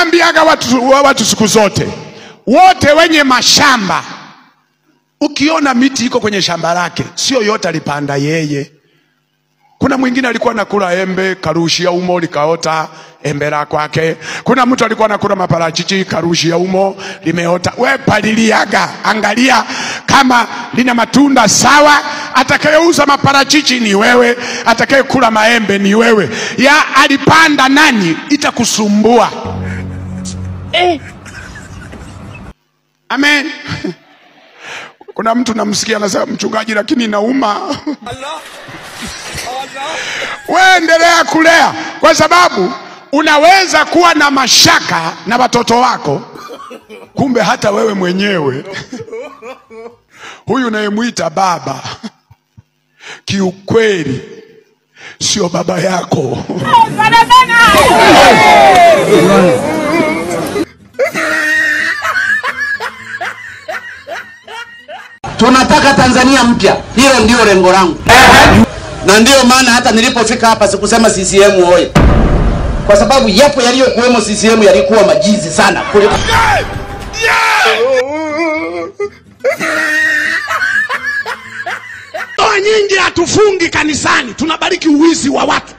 nawaambiaga watu, watu siku zote, wote wenye mashamba, ukiona miti iko kwenye shamba lake, sio yote alipanda yeye. Kuna mwingine alikuwa anakula embe karushia umo likaota embe la kwake. Kuna mtu alikuwa anakula maparachichi karushia umo limeota. We paliliaga, angalia kama lina matunda sawa. Atakayeuza maparachichi ni wewe, atakayekula maembe ni wewe. Ya alipanda nani, itakusumbua. Amen. Kuna mtu namsikia anasema mchungaji, lakini nauma. Wewe endelea kulea, kwa sababu unaweza kuwa na mashaka na watoto wako, kumbe hata wewe mwenyewe huyu unayemwita baba, kiukweli sio baba yako. Tunataka Tanzania mpya, hilo ndio lengo langu, na ndiyo maana hata nilipofika hapa sikusema CCM oye, kwa sababu yapo yaliyokuwemo CCM yalikuwa majizi sana kuliko Ndoa nyingi hatufungi kanisani, tunabariki uwizi wa watu.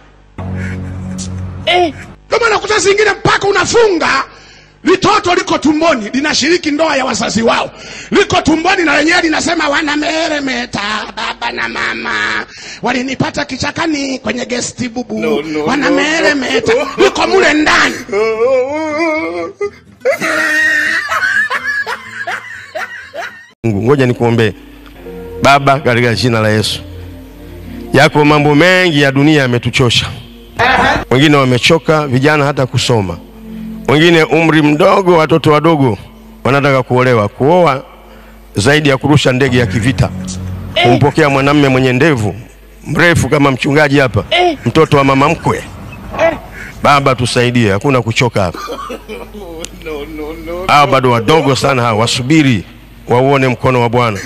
Ndio maana kuta zingine mpaka unafunga litoto liko tumboni linashiriki ndoa ya wazazi wao, liko tumboni na lenyewe linasema wanameremeta, baba na mama walinipata kichakani kwenye gesti bubu, No, no, wanameremeta, liko mule ndani. Mungu, ngoja nikuombee. Baba, katika jina la Yesu, yako mambo mengi ya dunia yametuchosha. Wengine wamechoka, vijana hata kusoma, wengine umri mdogo, watoto wadogo wanataka kuolewa, kuoa zaidi ya kurusha ndege ya kivita, kumpokea mwanamume mwenye ndevu mrefu kama mchungaji hapa, mtoto wa mama mkwe. Baba, tusaidie, hakuna kuchoka hapa. Hao bado wadogo sana, hao wasubiri wauone mkono wa Bwana.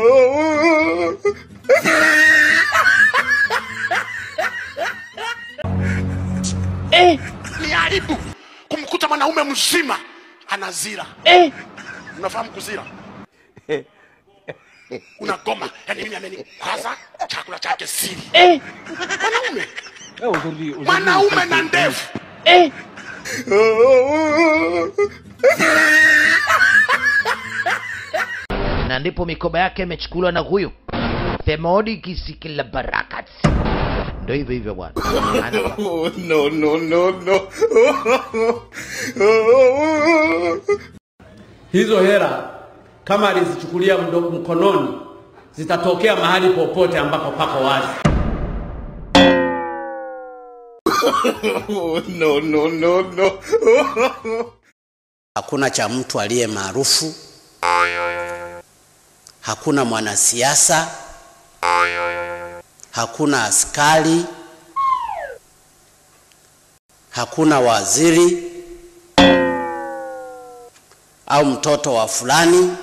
Ni aibu kumkuta mwanaume mzima anazira. Unafahamu kuzira? Unagoma, yani mimi amenikwaza chakula chake siri. Mwanaume mwanaume na ndevu na ndipo mikoba yake imechukuliwa na huyu themodi kisikila barakat ndo hivyo hivyo bwana Ana- Oh, no, no, no, no. hizo hera kama alizichukulia mdo- mkononi zitatokea mahali popote ambako pako wazi. Oh, no, no, no, no. Hakuna cha mtu aliye maarufu, hakuna mwanasiasa, hakuna askari, hakuna waziri au mtoto wa fulani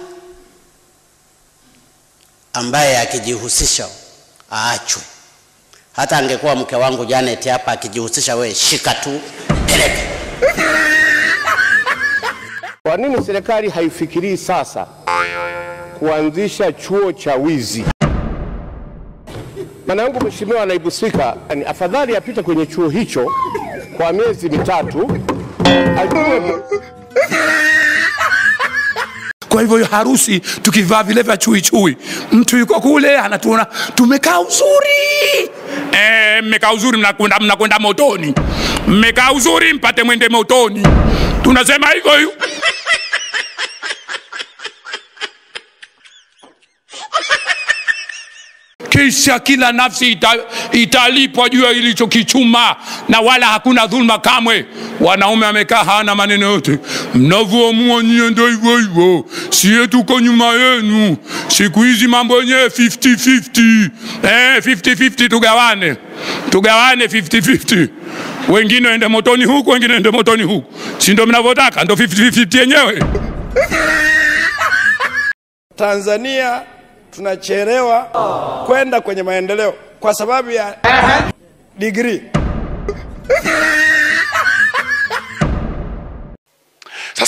ambaye akijihusisha aachwe. Hata angekuwa mke wangu Janet hapa akijihusisha, we shika tu peleke. Kwa nini serikali haifikirii sasa kuanzisha chuo cha wizi? Maana yangu Mheshimiwa Naibu Spika, ni afadhali apite kwenye chuo hicho kwa miezi mitatu ajue Kwa hivyo harusi tukivaa vile vya chui chui, mtu yuko kule anatuona tumekaa uzuri eh, mmekaa uzuri, mnakwenda mnakwenda motoni, mmekaa uzuri mpate mwende motoni, tunasema hivyo hivyo. kisha kila nafsi ita, italipwa juu ya ilichokichuma na wala hakuna dhulma kamwe. Wanaume wamekaa hawana maneno yote, mnavyoamua nyie ndo hivyo hivyo, sie tuko nyuma yenu. Siku hizi mambo yenyewe 50-50. Eh, 50-50 tugawane, tugawane 50-50 wengine waende motoni huku, wengine waende motoni huku, si ndo mnavyotaka? Ndo 50-50 yenyewe. Tanzania tunachelewa kwenda kwenye maendeleo kwa sababu ya digrii.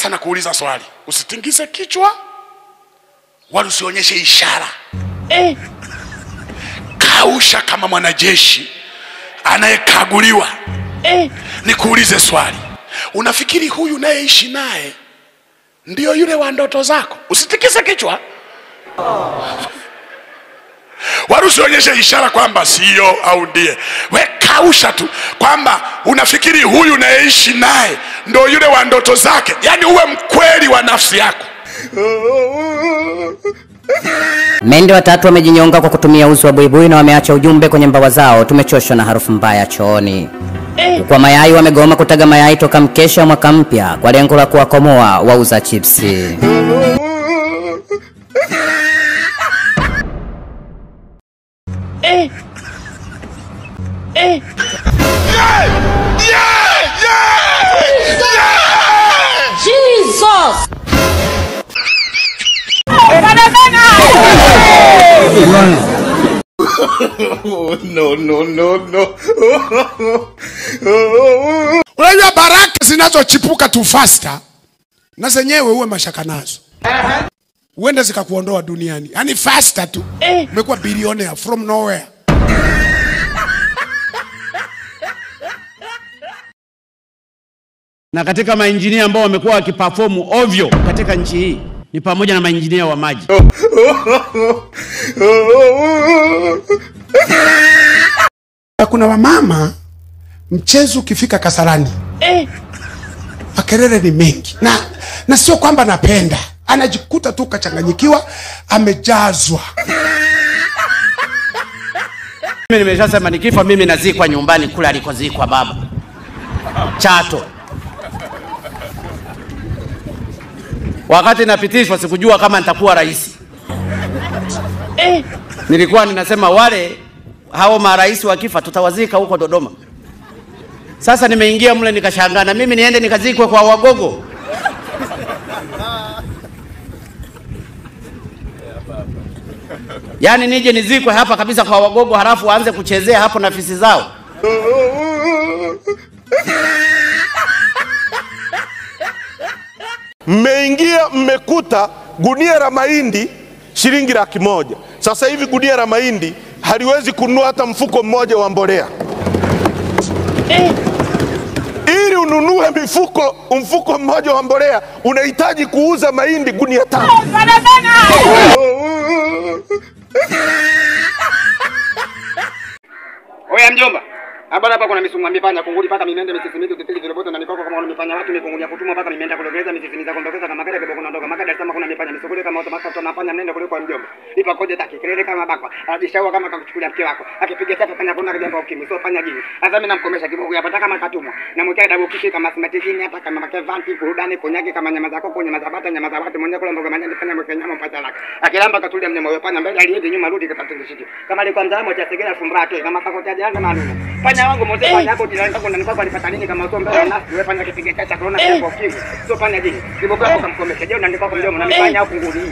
sasa nakuuliza swali usitingize kichwa wala usionyeshe ishara Eh. kausha kama mwanajeshi anayekaguliwa Eh. nikuulize swali unafikiri huyu unayeishi naye ndio yule wa ndoto zako usitikise kichwa wala usionyeshe ishara kwamba sio au ndiye we kausha tu kwamba unafikiri huyu unayeishi naye ndo yule wa ndoto zake yaani uwe mkweli wa nafsi yako Mende watatu wamejinyonga kwa kutumia uzi wa buibui na wameacha ujumbe kwenye mbawa zao, tumechoshwa na harufu mbaya chooni. Kwa mayai wamegoma kutaga mayai toka mkesha wa mwaka mpya kwa lengo la kuwakomoa wauza chipsi. Eh. Eh. Jesus. Oh, no, no, no, no. unajua baraka zinazochipuka tu fasta na zenyewe uwe mashaka nazo huenda zikakuondoa duniani yaani fasta tu umekuwa bilionea from nowhere na katika mainjinia ambao wamekuwa wakipafomu ovyo katika nchi hii ni pamoja na mainjinia wa maji. na kuna wamama mchezo ukifika kasarani Eh. makelele ni mengi na, na sio kwamba napenda anajikuta tu kachanganyikiwa amejazwa Mimi nimeshasema nikifa mimi nazikwa nyumbani kule alikozikwa baba Chato. Wakati napitishwa sikujua kama nitakuwa rais. Eh. Nilikuwa ninasema wale hao marais wakifa tutawazika huko Dodoma. Sasa nimeingia mle nikashangaa, na mimi niende nikazikwe kwa Wagogo. Yaani nije nizikwe hapa kabisa kwa Wagogo, halafu waanze kuchezea hapo na fisi zao. mmeingia mmekuta gunia la mahindi shilingi laki moja. Sasa hivi gunia la mahindi haliwezi kununua hata mfuko mmoja wa mbolea. Ili ununue mifuko mfuko mmoja wa mbolea unahitaji kuuza mahindi gunia tano. Oya mjomba. Hapa hapa kuna misumwa mipanya kunguli paka mimende misisi mitu titili viroboto na mikoko kama unamifanya watu mikunguli ya kutumwa paka mimenda kulogeleza misisi za kuondokeza kama kale kiboko ndogo maka Dar es Salaam kuna mipanya misukule kama watu maka tunafanya mnende kule kwa mjomba. Ipa koje taki kelele kama bakwa. Ajishaua kama kakuchukulia mke wako. Akipiga chapa fanya kuna jambo ukimwi sio fanya jini. Sasa mimi namkomesha kiboko hapa kama katumwa. Na mwekea dabu kishi kama simatijini hata kama makevanti kurudani kunyagi kama nyama za koko nyama za bata nyama za watu mwenye kula mboga majani fanya mweke nyama mpata laka. Akilamba katulia mnyama huyo panya mbele aliende nyuma rudi kapatindishiki. Kama alikuwa mzamo cha segera fumbra tu kama kako cha janga malumu. Panya wangu mzee panya yako jirani yako ndani kwako alipata nini kama sio mbele na wewe panya kipiga cha corona kwa ukimwi. Sio panya jini. Kiboko yako kamkomesha. Je, unaandika kwa mdomo na mipanya yako nguli.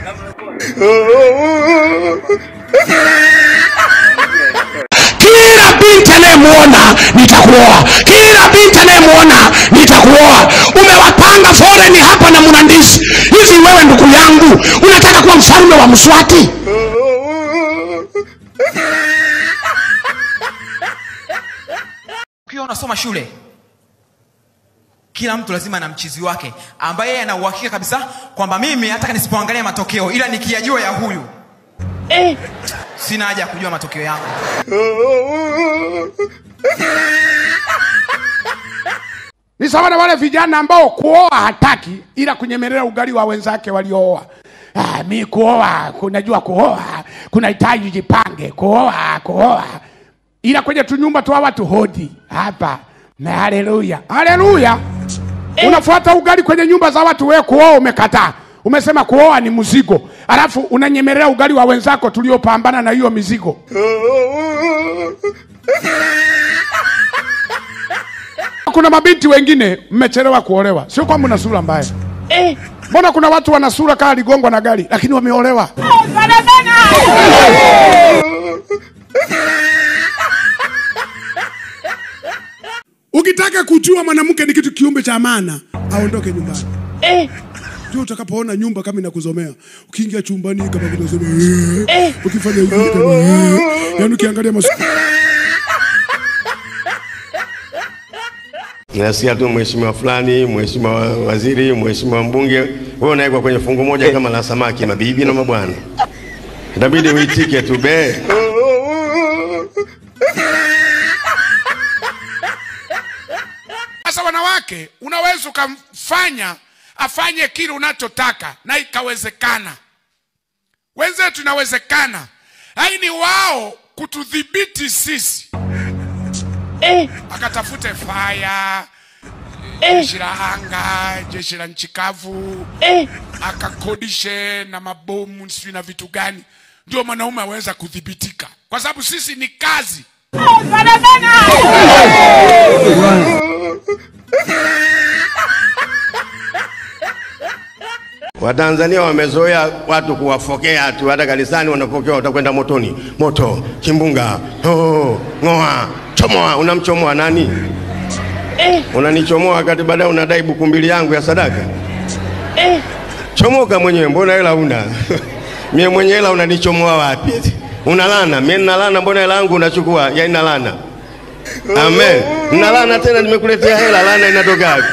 kila binti anayemwona nitakuoa kila binti anayemwona nitakuoa umewapanga foreni hapa na mnandisi hivi wewe ndugu yangu unataka kuwa mfalme wa mswati ukiwa unasoma shule kila mtu lazima ana mchizi wake ambaye yeye ana uhakika kabisa kwamba mimi hata nisipoangalia matokeo ila nikiyajua ya huyu Eh. sina haja ya kujua matokeo yangu ni sawa na wale vijana ambao kuoa hataki ila kunyemelea ugali wa wenzake waliooa ah, mi kuoa kunajua kuoa kunahitaji jipange kuoa kuoa ila kwenye tunyumba tu watu hodi hapa na haleluya haleluya unafuata ugali kwenye nyumba za watu wewe kuoa umekataa umesema kuoa ni mzigo alafu unanyemelea ugali wa wenzako tuliopambana na hiyo mizigo kuna mabinti wengine mmechelewa kuolewa sio kwamba una sura mbaya Eh. mbona kuna watu wana sura kaa ligongwa na gari lakini wameolewa ukitaka kujua mwanamke ni kitu kiumbe cha maana aondoke nyumbani ndio utakapoona nyumba kama inakuzomea ukiingia chumbani kama kunasema eh. ukifanya hivi kama eh. yaani ukiangalia masiku Nasikia tu mheshimiwa fulani, mheshimiwa wa- waziri, mheshimiwa mbunge, wewe unawekwa kwenye fungu moja kama la samaki, mabibi na mabwana, itabidi uitike tu be. Sasa wanawake, unaweza ukamfanya afanye kile unachotaka na ikawezekana. Wenzetu inawezekana, lakini wao kutudhibiti sisi eh. Akatafute faya jeshi la anga, jeshi la nchi kavu eh. Akakodishe na mabomu sijui na vitu gani, ndio mwanaume aweza kudhibitika, kwa sababu sisi ni kazi Watanzania wamezoea watu kuwafokea tu, hata kanisani wanapokewa, utakwenda motoni, moto, kimbunga, oh, ng'oa, chomoa. Unamchomoa nani? Unanichomoa wakati baadaye unadai buku mbili yangu ya sadaka. Chomoka mwenyewe, mbona hela una? mie mwenye hela unanichomoa wapi? Unalana, mie ninalana, mbona hela yangu unachukua? Yani nalana. Amen. Nalana tena, nimekuletea hela, lana inatoka wapi?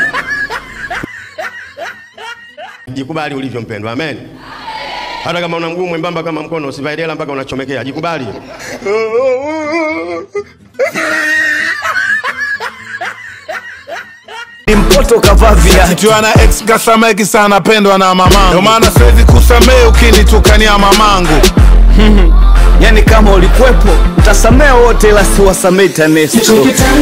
Jikubali ulivyo mpendwa, amen. Hata kama una mguu mwembamba kama mkono, usivae dela mpaka unachomekea. Jikubali. ni mpoto kavaa viatu Kichwa na ex kasameki sana pendwa na mamangu, ndio maana siwezi kusamehe ukinitukania mamangu. yani kama ulikuwepo utasamea wote ila siwasamei tanesto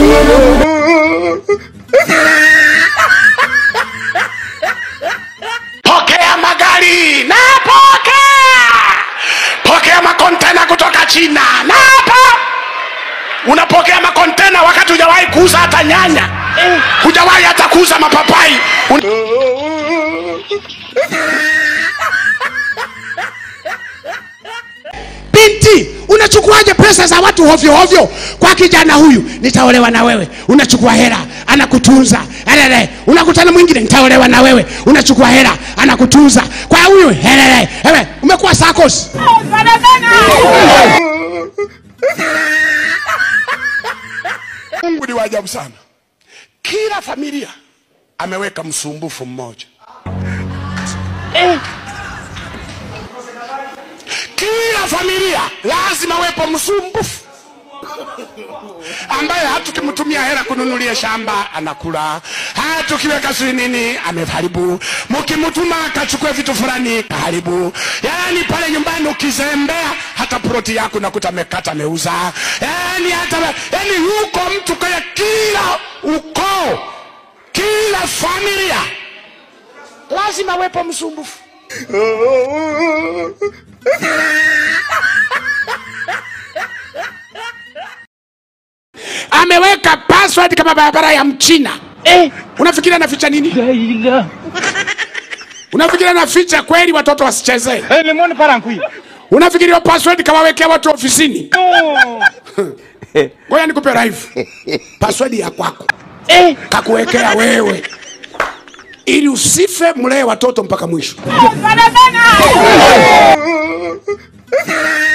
Pokea magari napokea, pokea makontena kutoka China napa. Unapokea makontena wakati hujawahi kuuza hata nyanya, hujawahi hata kuuza mapapai. Un... Binti, unachukuaje pesa za watu hovyo hovyo? Kwa kijana huyu, nitaolewa na wewe, unachukua hela, anakutunza. Helele, unakutana mwingine, nitaolewa na wewe, unachukua hela, anakutunza. Kwa huyu, helele, ewe, umekuwa sakos. Mungu ni wa ajabu sana. Kila familia ameweka msumbufu mmoja kila familia lazima wepo msumbufu ambaye hata tukimtumia hela kununulia shamba anakula, hata tukiweka sijui nini ameharibu, mkimtuma akachukua vitu fulani kaharibu. Yani pale nyumbani ukizembea, hata ploti yako nakuta amekata ameuza. Yani hata yani yuko mtu kaya, kila ukoo, kila familia lazima wepo msumbufu. ameweka password kama barabara ya mchina eh. unafikiri anaficha nini unafikiri anaficha kweli watoto wasichezee hey, unafikiri hiyo password kawawekea watu ofisini ngoja nikupe live password ya kwako eh. kakuwekea wewe ili usife mlee watoto mpaka mwisho